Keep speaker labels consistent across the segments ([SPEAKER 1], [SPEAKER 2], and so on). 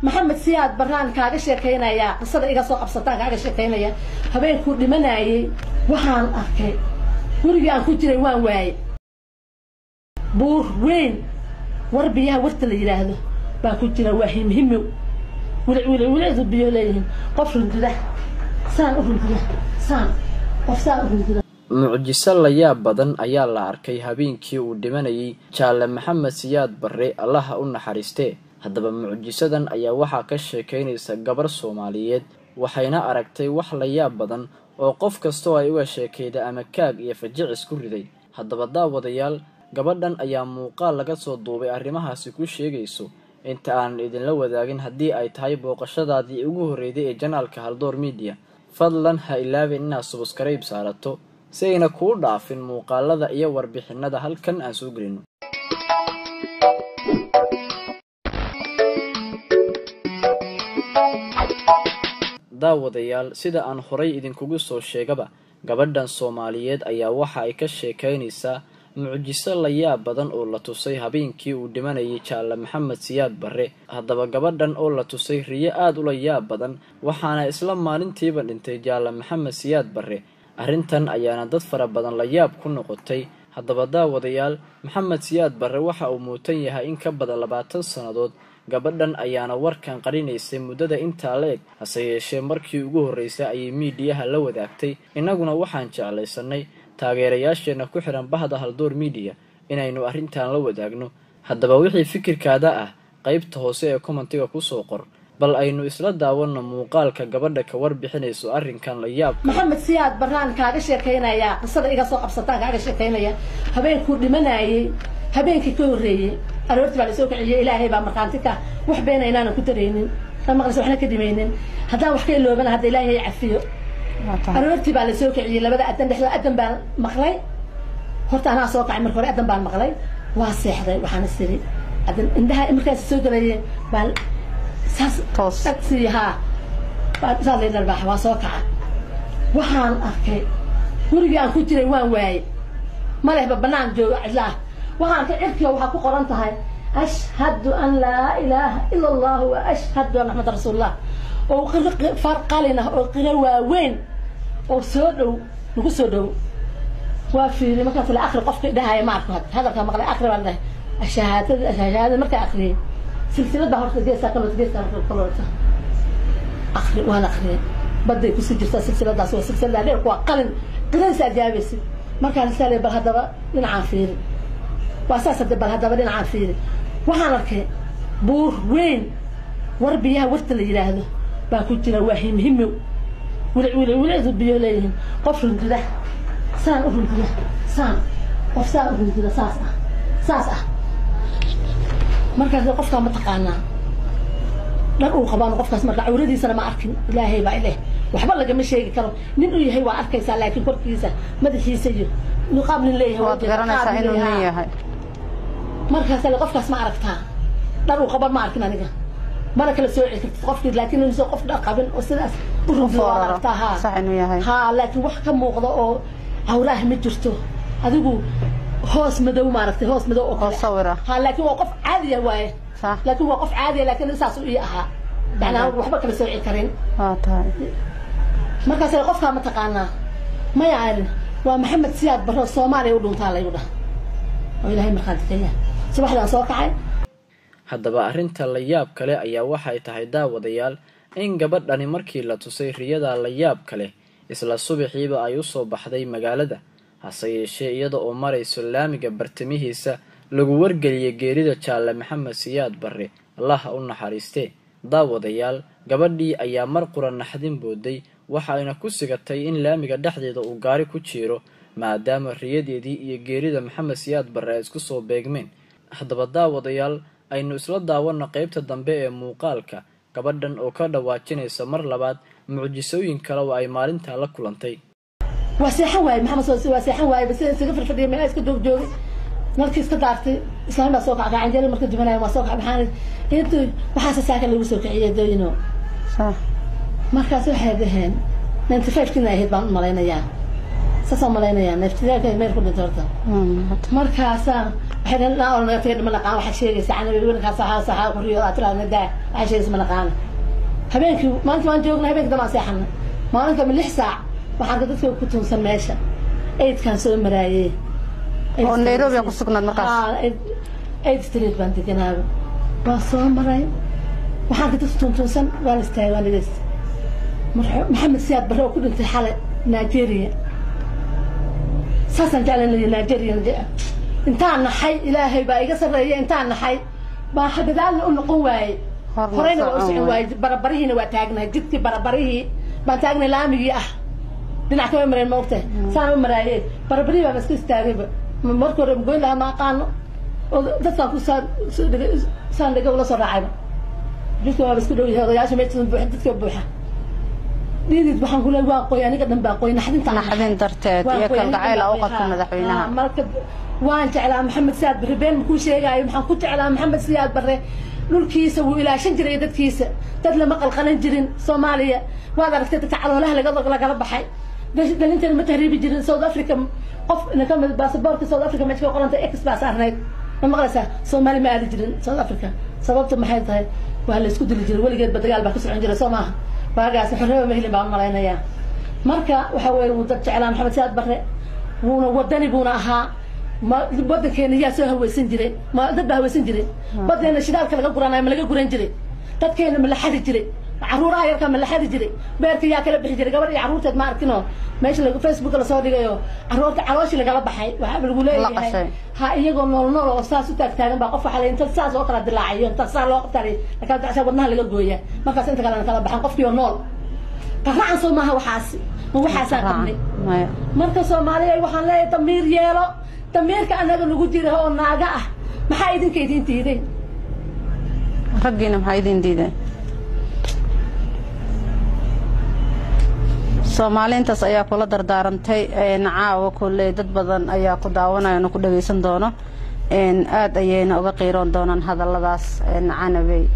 [SPEAKER 1] maxamed siyaad baraan kaaga sheekaynaya qisada iga soo qabsataan kaaga sheekaynaya habeenkuu dhimanayay waxaan arkay gurigii aan ku jiray waan waaye buur weyn war biyaha warta la yidhaahdo baa ku jira waa himhimow wilic wilic wilicdu biyo leeyihiin qof rundida saan u rundida saan qof saan u rundida
[SPEAKER 2] mucjiso layaab badan ayaa la arkay habeenkii uu dhimanayay jaalle maxamed siyaad barre allaha u naxariistee haddaba mucjisadan ayaa waxaa ka sheekaynaysa gabar soomaaliyeed waxayna aragtay wax layaab badan oo qof kastoo ay uga sheekayda ama kaag iyo fajicis ku riday haddaba daawadayaal gabadhan ayaa muuqaal laga soo duubay arrimahaasi ku sheegayso inta aanan idinla wadaagin haddii ay tahay booqashadaadii ugu horreyday ee janaalka haldoor midiya fadlan ha ilaabin inaad subaskarayb saarato si ayna kuu dhaafin muuqaalada iyo warbixinada halkan aan soo gelino daawadayaal sida aan horay idinkugu soo sheegaba gabadhan soomaaliyeed ayaa waxa ay ka sheekaynaysaa mucjiso layaab badan oo la tusay habeenkii uu dhimanayay jaalle maxamed siyaad barre haddaba gabadhan oo la tusay riyo aada ula yaab badan waxaana isla maalintiiba dhintay jaalle maxamed siyaad barre arrintan ayaana dad fara badan layaab ku noqotay haddaba daawadayaal maxamed siyaad barre waxa uu muutan yahay in ka badan labaatan sannadood gabadhan ayaana warkan qarinaysay muddada intaa la eg hase yeeshee markii ugu horreysay ayay miidiyaha la wadaagtay innaguna waxaan jeclaysanay taageerayaasheenna ku xihan bahda haldoor miidiya inaynu arrintan la wadaagno haddaba wixii fikirkaada ah qaybta hoose ee kommentiga kusoo qor bal aynu isla daawanno muuqaalka gabadha ka warbixinayso arrinkan la yaab
[SPEAKER 1] maxamed siyaad baraan kaaga sheekaynaya qisada iga soo qabsataan kaaga sheekaynaya habeenkuu dhimanayay habeenkii ka horreeyey aroortii baa lasoo kiciyey ilaahay baa markhaanti ka wax beena inaanan ku daraynin ma maqlaysa waxna ka dhimaynin haddaan wax ka iloobana hadda ilaahay cafiyo aroortii baa lasoo kiciyey labada adan dhexdoo adan baan maqlay horta anaa soo kacay marka hore adan baan maqlay waa seexday waxaana siri adan indhaha markaas soo galayeen baan saas agsi haa saas lay dharbaax waa soo kaca waxaan arkay gurigii aan ku jiray waan waaye malehba banaan joogo cidlaah waxaan arkay cirkiga waxaa ku qoran tahay ashhadu an laa ilaaha ila allah wa ashhadu an maxamad rasuulullah oo far qalin ah oo qiro waaweyn oo soo dhow nagu soo dhow waa fiiri markaas la akri qofka dhahaya ma arko hadalka maqlay akri baa dhahay shahaadada shahaadada markaa akriyay silsilad baa horta geesaa kalota geesaa kalota akri waan akriyay baday kusii jirtaa silsiladaas waa silsilada dheer waa qalin qiradiisa ajaabaysid markaas saa bal haddaba dhinacaan fiiri waa saas hadda bal haddaba dhinacaan fiiri waxaan arkay buur weyn war biyaha warta la yidhaahdo baa ku jira waa himhimow wilic wilic wilicdu biyo leeyihiin qof rundida saan u rundida saan qof saan u rundida saas ah saas ah markaas qofkaa ma taqaanaa dhar uu qabaan qofkaas marka cawradiisana ma arkin ilaahay baa ileh waxba lagama sheegi karo nin uu yahay waa arkaysaa laakiin korkiisa madaxiisa iyo niqaab nin leeyahay
[SPEAKER 3] waad garanaysaa inuu nin yahay
[SPEAKER 1] markaas qofkaas ma aragtaa dhar uu qaban ma arkin aniga mana kala sooci kartid qofkii laakiin inuusan qof dhar qabin oo sidaas u runti waa aragtaa haa
[SPEAKER 3] sax inuu yahay
[SPEAKER 1] haa laakiin wax ka muuqda oo cawraah ma jirto adigu hoos madow maaragtay hoos madow oo
[SPEAKER 3] oo sawira
[SPEAKER 1] haa laakiin waa qof caadiya waaye
[SPEAKER 3] sax
[SPEAKER 1] laakiin waa qof caadiya laakiin saas ii ahaa macnaa waxba kala sooci karin
[SPEAKER 3] waa tahay
[SPEAKER 1] markaas qofkaa ma taqaanaa maya arin waa maxamed siyaad barro soomaaliya u dhuntaa laygu dhah oo ilaahay markhaati ka yahay subaxdaan soo kacay
[SPEAKER 2] haddaba arrinta la yaab kale ayaa waxay tahay daawadayaal in gabadhani markii la tusay riyada la yaab kale isla subaxiiba ay usoo baxday magaalada hase yeeshee iyada oo marayso laamiga bartamihiisa lagu wargeliyay geerida jaalle maxamed siyaad barre allaha u naxariistee daawadayaal gabadhii ayaa mar qura naxdin booday waxayna ku sigatay in laamiga dhexdeeda uu gaari ku jiiro maadaama riyadeedii iyo geerida maxamed siyaad barre ay isku soo beegmeen haddaba daawadayaal aynu isla daawanno qaybta dambe ee muuqaalka gabadhan oo ka dhawaajinaysa mar labaad mucjisooyin kale oo ay maalintaa la kulantay
[SPEAKER 1] waa seexan waaye maxamed soo waa seexan waaye bas isaga firfadhiya meelaa iska joog joogay markii iska daartay islaam baa soo kacay canjeeri marka dubanaya waa soo kacay maxaan intu waxaase saaka lagu soo kiciyay dooyino
[SPEAKER 3] sax
[SPEAKER 1] markaas waxay dhaheen ninety five kina ahayd baan u malaynayaa saasaan malaynayaa neeftidaaka meel ku dhinta horta markaasaa waxay dhahan naa oran naga ma naqaan waxaa sheegaysa canabi winkaas saxaa saxaa qoriyo aad tiraada daa waxaa sheegaysa ma naqaana habeenkii maalinta waan joogna habeenkii damaan seexana maalinka ma lix saac waxaan ka dadka ku tuunsan meesha aidkaan soo maraayey
[SPEAKER 3] oo nairobi ku sugnaad markaas
[SPEAKER 1] aid street baan deganaaba waa soo maray waxaan ka dadka tuuntuunsan waan istaagay waan dhegeysta maxamed siyaad barre oo ku dhintay xalay nigeria saasaan jeclan leeyahay nigeria intaan naxay ilaahay baa iga sarreeya intaan naxay baa xagadaalna u noqon waayey horeyna waa u socon waayey barabarihiina waa taagnahay jidkii barabarihii baan taagnay laamigii ah dhinac kama mareen ma ogtahay saan u maraayeen barabarihii baa iska istaagayba marka hore goyn lahaa ma aqaano oo dadkaan ku saan saan dhega ula soo raacayba jidka waaba isku dhow yahay odayaasha meesha buuxa dadka buuxa dhiidid waxaan ku leeyahay waa qoy aniga dhan baa qoy naxdinta
[SPEAKER 3] naxdin darteed iyo kalgacayl u qabta madaxweynaha
[SPEAKER 1] marka waan jeclaa maxamed siyaad barre been makuu sheegaayo maxaan ku jeclaa maxamed siyaad barre dhulkiisa wuu ilaashan jiray dadkiisa dad lama qalqalan jirin soomaaliya waad aragtay dadka caloolaha laga lagala baxay dhalintana ma tahriibi jirin south africa qof kamid baasaboorka south africa meesha ka qoranta ex baa saarnayd ma maqlaysaa soomaali ma aadi jirin south africa sababta maxay tahay waa la isku dili jiray weligeedba dagaal baa ka socon jiray soo maaha waagaas xorreba mahelin baan malaynayaa marka waxa weeye wuu dad jeclaa maxamed siyaad barre wuuna wadani buuna ahaa ma wadankeena yaa soo haweysan jiray ma dad baa haweysan jiray badeena shidaalka laga guranayo ma laga guran jiray dadkeena ma la xadi jiray caruuraha yarka ma la xadi jiray beerka yaa kala bixi jiray gabadh iyo caruurteed ma arkinoo meesha facebook lasoo dhigayo caruurta calooshii lagala baxay waxaa lagu leeyahay ha iyagoo nool nool oo saas u taagtaagan baa qof waxaa inta saas oo kala dilaacayo inta saa loo qabtaa lakala dacsa wadnaha laga gooya markaas inta kalena kala baxan qofkii oo nool qaracan soo maaha waxaasi ma waxaasaan qabnay marka soomaaliya waxaan leeyahay damiir yeelo damiirka anaga nagu jira oo naaga ah maxaa idinka idin diiday
[SPEAKER 3] raggiina maxaa idin diiday soomaaliintaas ayaa kula dardaarantay caawa kolley dad badan ayaa ku daawanaya na ku dhagaysan doono aada ayayna uga qiiroon doonaan hadalladaas canabey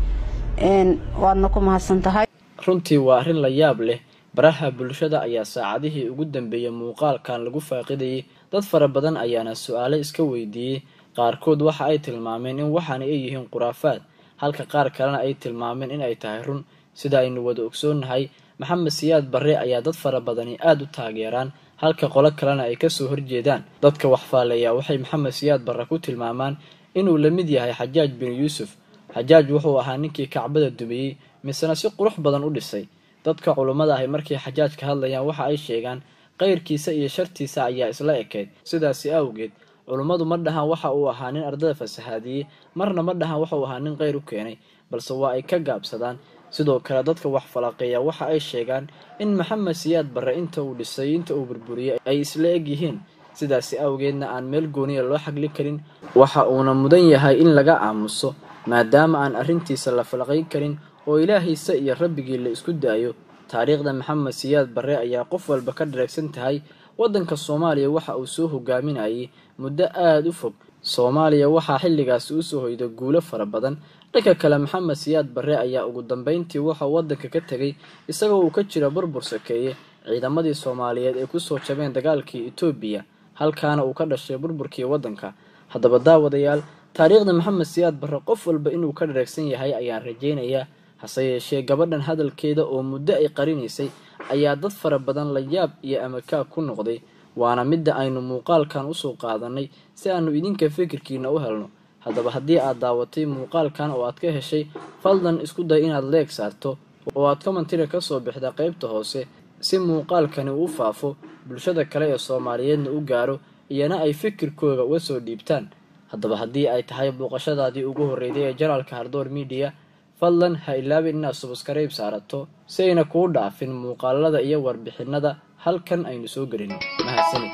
[SPEAKER 3] waadna ku mahadsan tahay
[SPEAKER 2] runtii waa arrin la yaab leh baraha bulshada ayaa saacadihii ugu dambeeyey muuqaalkan lagu faaqidayay dad fara badan ayaana su-aale iska weydiiyey qaarkood waxa ay tilmaameen in waxaana ay yihiin khuraafaad halka qaar kalena ay tilmaameen in ay tahay run sida aynu wada ogsoonnahay maxamed siyaad barre ayaa dad fara badani aada u taageeraan halka qolo kalena ay kasoo horjeedaan dadka waxfaaleeya waxay maxamed siyaad barre ku tilmaamaan inuu la mid yahay xajaaj bin yuusuf xajaaj wuxuu ahaa ninkii kacbada dumiyey misena si qurux badan u dhisay dadka culummada ahi markay xajaaj ka hadlayaan waxa ay sheegaan qayrkiisa iyo shartiisa ayaa isla ekeyd sidaasi awgeed culummadu ma dhahaan waxa uu ahaa nin ardada fasahaadiyey marna ma dhahaan waxauu ahaa nin qayr u keenay balse waa ay ka gaabsadaan sidoo kale dadka wax falaqeeya waxa ay sheegaan in maxamed siyaad barre inta uu dhisay inta uu burburiyey ay isla eg yihiin sidaasi awgeedna aan meel gooniya loo xagli karin waxa uuna mudan yahay in laga aamuso maadaama aan arrintiisa la falaqayn karin oo ilaahiisa iyo rabbigii la isku daayo taariikhda maxamed siyaad barre ayaa qof walba ka dhareegsan tahay waddanka soomaaliya waxa uu soo hogaaminayay muddo aada u fog soomaaliya waxaa xilligaasi usoo hoyda guulo fara badan dhanka kale maxamed siyaad barre ayaa ugu dambeyntii waxauu waddanka ka tegay isagoo uu ka jira burbur sakeeye ciidamadii soomaaliyeed ay kusoo jabeen dagaalkii etoobiya halkaana uu ka dhashay burburkii waddanka haddaba daawadayaal taariikhda maxamed siyaad barre qof walba inuu ka dhareegsan yahay ayaan rajaynayaa hase yeeshee gabadhan hadalkeeda oo muddo ay qarinaysay ayaa dad fara badan la yaab iyo amakaag ku noqday waana midda aynu muuqaalkan usoo qaadanay si aanu idinka fikirkiina u helno haddaba haddii aad daawatay muuqaalkan oo aad ka heshay fadlan isku day inaad leeg saarto oo aad komantira ka soo bixda qaybta hoose si muuqaalkani uu faafo bulshada kale ee soomaaliyeedna u gaaro iyana ay fikirkooda uga soo dhiibtaan haddaba haddii ay tahay booqashadaadii ugu horreyday ee janaalka hardoor midiya fadlan ha ilaabin inaad subaskarayb saarato si ayna kuu dhaafin muuqaalada iyo warbixinada halkan aynu soo gelin mahadsanid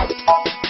[SPEAKER 4] wabarakaatu